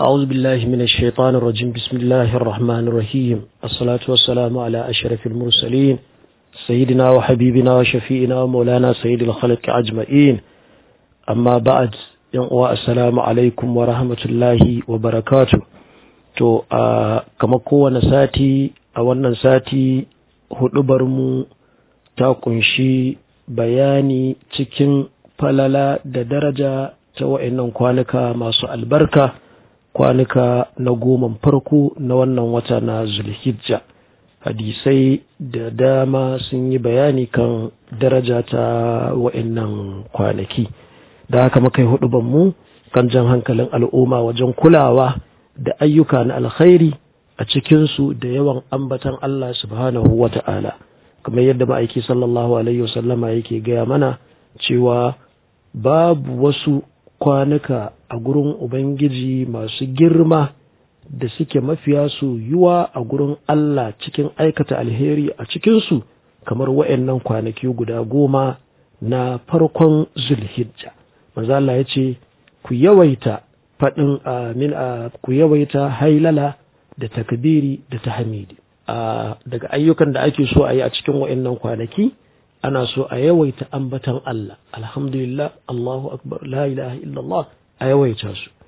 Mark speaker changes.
Speaker 1: أعوذ بالله من الشيطان الرجيم بسم الله الرحمن الرحيم الصلاة والسلام على أشرف المرسلين سيدنا وحبيبنا وشفيئنا ومولانا سيد الخلق أجمعين أما بعد السلام عليكم ورحمة الله وبركاته to a kama kowane sati a wannan sati hudubarmu ta kunshi bayani cikin falala da daraja ta wa'annan kwanuka masu albarka kwanuka na goman farko na wannan wata na zulhijja hadisai da dama sun yi bayani kan daraja ta wa'annan kwanaki da haka muka yi hudubanmu kan jan hankalin al'umma wajen kulawa da ayyuka na alkhairi a cikinsu da yawan ambatan Allah subhanahu wa ta'ala kamar yadda ma'aiki sallallahu alaihi wasallama yake gaya mana cewa babu wasu kwanuka a gurin Ubangiji masu girma da suke mafiya su yiwa a gurin Allah cikin aikata alheri a cikinsu kamar wa'yannan kwanaki guda goma na farkon zulhijja. Maza Allah ya ce, ku yawaita faɗin amin a ku yawaita hailala da takbiri da tahmidi. daga ayyukan da ake so a yi a cikin wa'yannan kwanaki, ana so a yawaita ambatan Allah alhamdulillah Allahu akbar la ilaha illallah a yawaita su